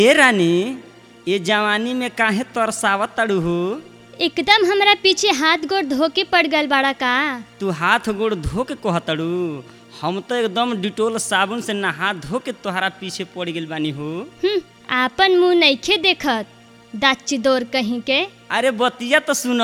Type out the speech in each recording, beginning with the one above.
ए रानी ये जवानी में काहे तरसावत तड़ू हो एकदम हमरा पीछे हाथ गोड़ धोके पड़ गल बाड़ा का तू हाथ गोड़ धो के कहतड़ू हम तो एकदम डिटोल साबुन से नहा धो के तोहरा पीछे पड़ गेल बानी हो हम्म, आपन मुंह नइखे देखत दाची दौर कहीं के अरे बतिया तो सुन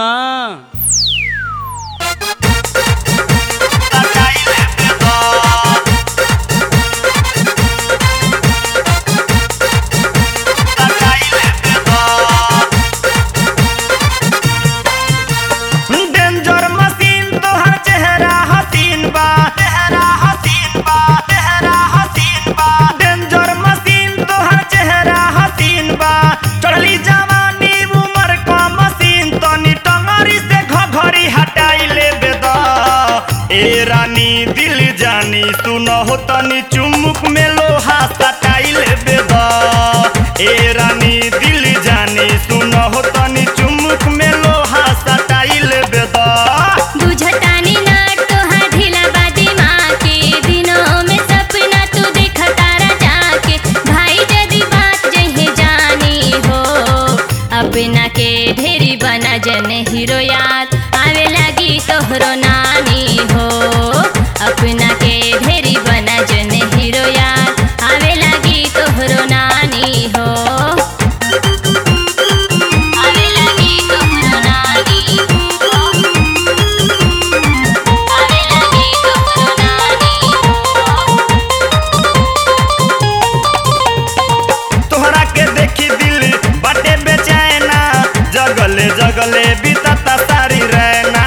डेंजर मशीन तोहर चेहरा हसीन बा चेहरा हसीन बा चेहरा हसीन बा डेंजर मशीन तोहर चेहरा हसीन बा चढ़ली जवानी उमर का मशीन तनी टंगरी से घघरी हटाई ले बेदा ए रानी दिल जानी सुनो हो तनी चुमुक में लोहा सटाई ले बेदा ए रानी दिल जानी सुनो हो तनी चुमुक में लोहा सटाई ले बेदा बुझतानी ना तोहार ढीला बा दिमाग के दिनों में सपना तू देखा तारा जाके भाई जदी बात जहे जानी हो अपना के ढेरी बना जन हीरो याद आवे लगी तोहरो नानी हो अपना के ढेरी बना जन हीरो याद आवे लगी तोहरो नानी हो आवे लगी तोहरो नानी हो आवे लगी तोहरो नानी हो तोहरा के देखी दिल बाटे बेचैना जगले जगले बीतता सारी रहना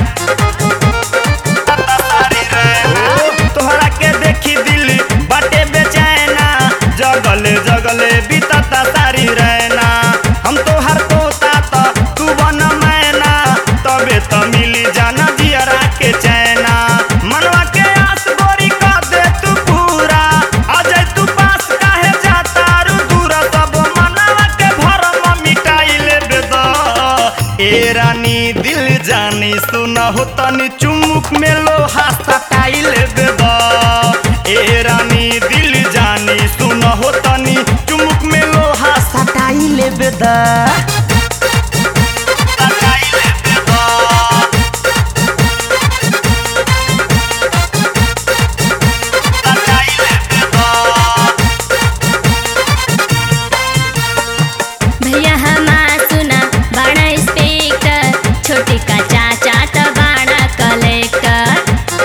बीतता सारी रहना। तोहरा के देखी दिल बाटे बेचैना जगले जगले बीतता सारी रहना हम तोहर तोता त तू बन मैना तबे त मिली जाना जियरा के चैना मनवा के आस गोरी कर दे तू पूरा आ जाए तू पास काहे जाता रू दूर सब मनवा के भरम मिटाई ले बेदा ए रानी दिल जानी सुना हो तनी चुमुक में लोहा सटाई ले बेदा ए रानी दिल जानी सुना हो तनी चुमुक में लोहा सटाई ले बेदा सटाई ले बेदा सटाई ले बेदा भैया हमा सुना बड़ा इंस्पेक्टर छोटी का चाचा तो बड़ा कलेक्टर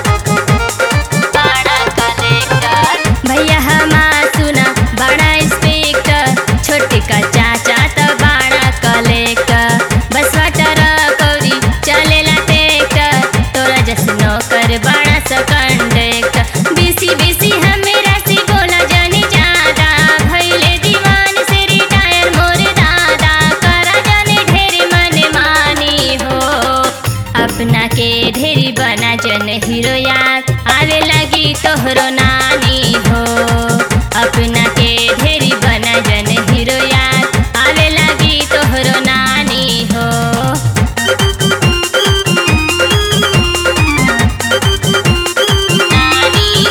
बड़ा कलेक्टर भैया हमा सुना बड़ा इंस्पेक्टर छोटी का चाचा तो बड़ा कलेक्टर बस वाटर कौरी चलेला ट्रैक्टर तोरा जस नौकर बड़ा सा कंडक्टर बीसी बीसी हमेरा सी बोला जाने ज्यादा भइले दीवान से रिटायर मोर दादा करा जाने ढेर मन मानी हो अपना के ढेरी बना जन हीरो याद आवे लगी तोहरो नानी हो अपना के ढेरी बना जन हीरो याद आवे लगी तोहरो नानी हो नानी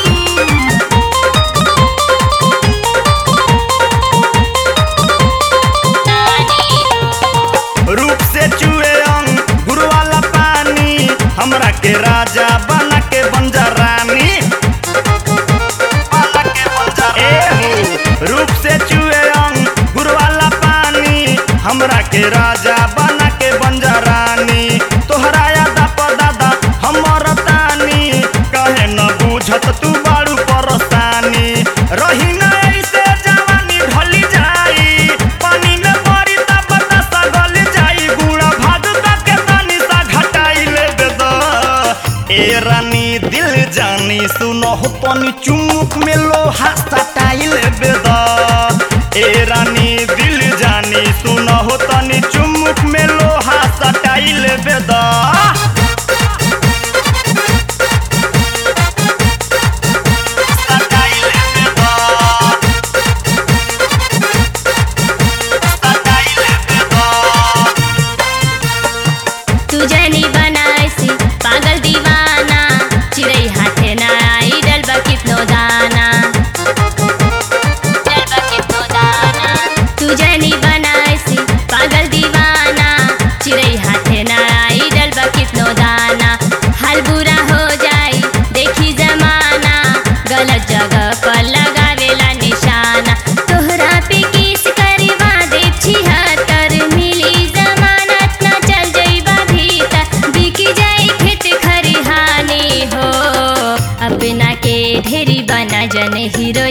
नानी रूप से चुए अंग गुरु वाला पानी हमरा के राजा बना के बंजा रानी बना के बंजा ए हो। रूप से चुए अंग गुरु वाला पानी हमरा के राजा बना के बंजा रानी तोहरा यादा पर दादा हमर तानी कहे न बुझत तू बाड़ू परस्तानी रही न ऐसे जवानी ढली जाई पानी में पड़ी तब बतासा गल जाई गुड़ा भाग के पानी सा घटाई ले बेदा ए रानी दिल जानी सुनो हो तनी चुमुक में लोहा सटाई ले बेदा ए रानी दिल जानी सुनो हो तनी चुमुक में लोहा सटाई ले बेदा सटाई ले बेदा सटाई ले बेदा तू जनी बनाइसी पागल दीवाना चिड़ै हाथे ना आई डलबा कितनो दाना डलबा कितनो दाना तू जनी बनाइसी पागल दीवाना चिड़ै हाथे ना आई डलबा कितनो दाना हाल बुरा हो जाई देखी जमाना गलत जगह पर लगावेला निशाना तोहरा पे किस करवा दे छिहत्तर मिली जमानत ना चल जइबा भीतर बिकी जाई खेत खरिहानी हो अपना के ढेरी बना जन हीरो